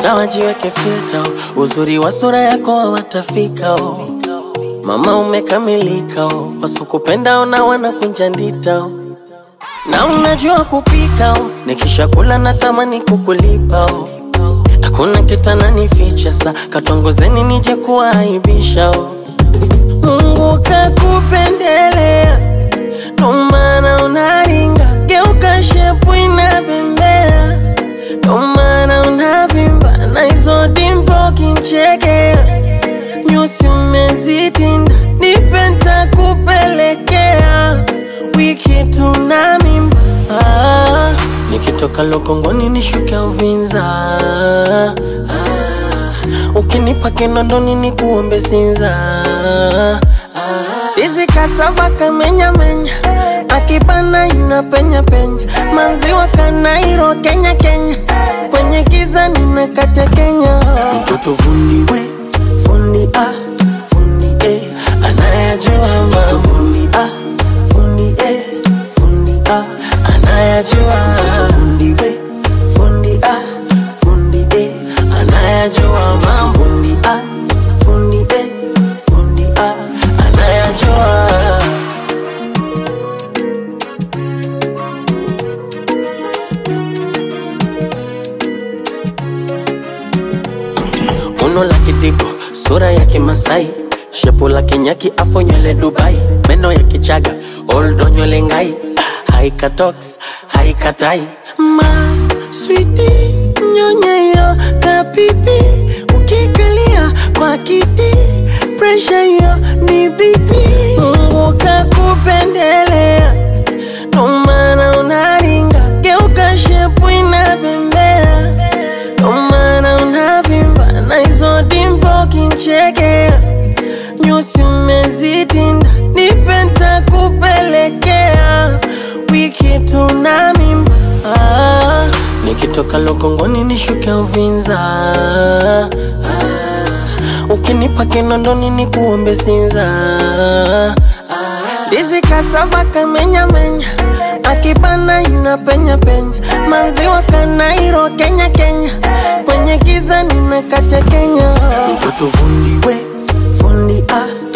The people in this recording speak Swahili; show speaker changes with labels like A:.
A: hata wajiweke filter oh. uzuri wa sura yako hawatafika oh. mama umekamilika oh. wasukupenda ona wanakunja ndita oh. na unajua kupika oh. nikishakula natamani kukulipa oh. hakuna kitananificha sa katongozeni nije kuwaibisha oh. Mungu kakupendelea, ndo maana unaringa, geuka shepu inabembea, ndo maana unavimba na hizo dimpo kinchekea, nyusi umezitinda, nipe nitakupelekea, wiki tuna mimba ah, nikitoka Lokongoni nishuke Uvinza ah, ukinipa kinondoni ni kuombe Sinza Dizi kasava kamenya menya akibana ina penya penya maziwa kanairo Kenya Kenya kwenye giza nina kate Kenya mtoto fundi we fundi ah fundi eh anayajua mambo fundi ah fundi eh fundi ah anayajua fundi we fundi ah fundi eh anayajua mambo fundi ah fundi eh fundi ah anayajua uno la kidigo sura ya kimasai shepu la kinyaki afo nywele dubai meno ya kichaga oldo nywele ngai haika tox haikatai ma switi nyonyeyo kapipi ukikalia kwa kiti presha hiyo ni bibi mungu kakupendelea ndo maana unaringa geuka shepu inabembea ndo maana unavimba na hizo dimpo kinchekea nyusi umezitinda nipe nitakupelekea wiki tuna mimba ah, nikitoka Lokongoni nishuke Uvinza ah, ukinipa kinondoni ni kuombe Sinza ah, ndizi kasava kamenya menya akibana ina penya penya maziwa kanairo Kenya Kenya kwenye giza nina kate Kenya mtoto fundi we fundi ah